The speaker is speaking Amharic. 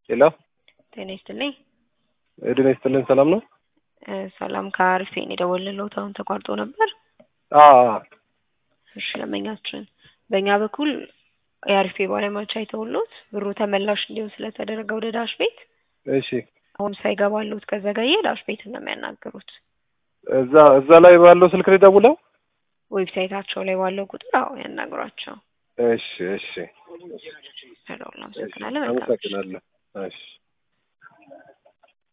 ሄሎ ጤና ይስጥልኝ። እድሜ ይስጥልን። ሰላም ነው? እ ሰላም ከአሪፍ ነው የደወልንልዎት አሁን ተቋርጦ ነበር። አዎ እሺ ለመኛችን በእኛ በኩል የአሪፍ ባለሙያዎች አይተውሎት ብሩ ተመላሽ እንዲሆን ስለተደረገ ወደ ዳሽ ቤት እሺ። አሁን ሳይገባሎት ከዘገየ ዳሽ ቤት ነው የሚያናግሩት። እዛ እዛ ላይ ባለው ስልክ ላይ ደውለው ዌብሳይታቸው ላይ ባለው ቁጥር አዎ ያናግሯቸው። እሺ እሺ። ሄሎ አመሰግናለን። መልካም ምሽት። አመሰግናለሁ። እሺ